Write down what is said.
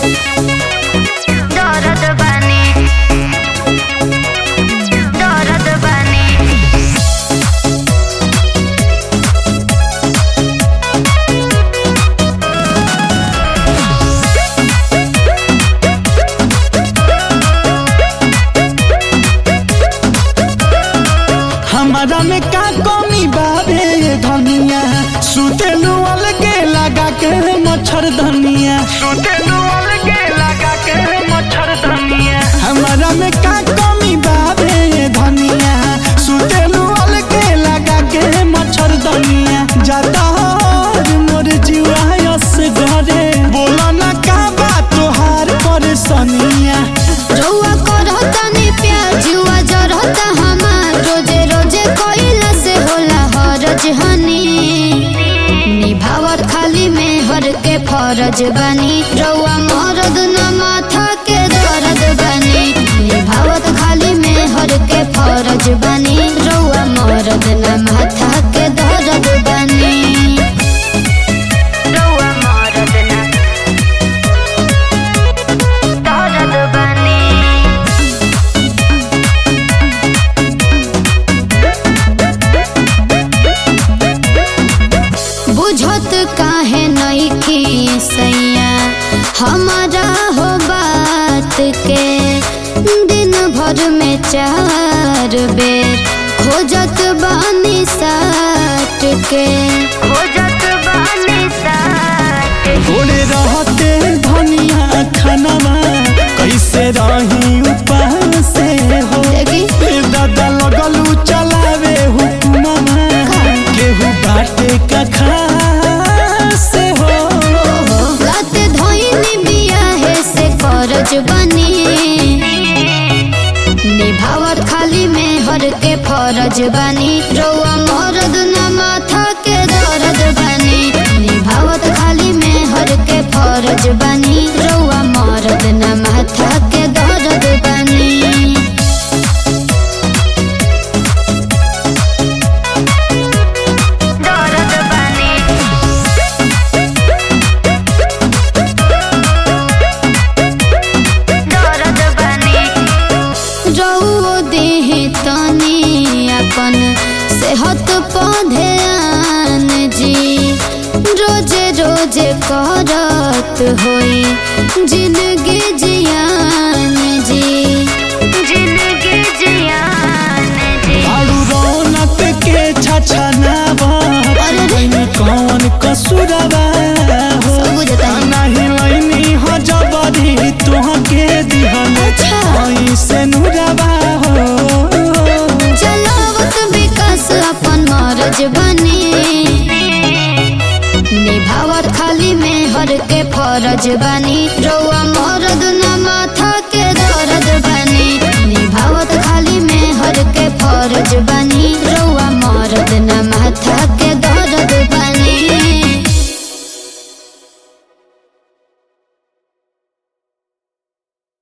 दर्द बानी दर्द बानी हमारा में का कमी बाबे ये धनिया सुतेलू अलगे लगा के मच्छर धनिया सुतेलू अलगे लगा के मच्छर धनिया हमारा में का कमी बाबे ये धनिया सुतेलू अलगे लगा के मच्छर धनिया जाता हर मोर जीवा यस घरे बोला ना का बात तोहार परेशानिया रउआ करतानी प्यार जुआ जरता हमार रोजे रोजे कोइला से होला हरज हनी निभावत खाली में हर के फरज बनी रउआ मरद न माथा के दर्द बनी निभावत खाली में हर के फरज बनी रउआ मरद न माथा के दर्द बनी रउआ मरद न दर्द बनी बुझत काहे नइखी सैया हमारा हो बात के दिन भर में चार बेर खोजत बानी साट के खोजत बानी साट ओले रहते धनिया खानवा कैसे रही उपास से हो देखी ए दादा लगलू चलावे हुकुमवा केहू बाटे का खास से हो रात धोइनी बियाहे से करज बनी निभावत खाली में हर के फरज बनी रउआ मरद न माथा के दर्द बनी निभावत खाली में हर के फरज बनी रउआ मरद न माथा के दर्द बनी दर्द बनी दर्द बनी रउओ देह तनी अपन सेहत पौधे आन जी रोजे रोजे करत होई जिंदगी जियान जी जिंदगी जियान जी आड़ू रौनक के छछनावा अरे रे। तनी कौन कसुरवा हो सब बुझता है। नहीं लैनी हो जबरी तुहके दिहन अच्छा। ऐसे नुरवा हो चलावत विकास अपन मरज बनी निभावत खाली में हर के फरज बनी रउआ मरद न माथा के दर्द बनी निभावत खाली में हर के फरज बनी रउआ मरद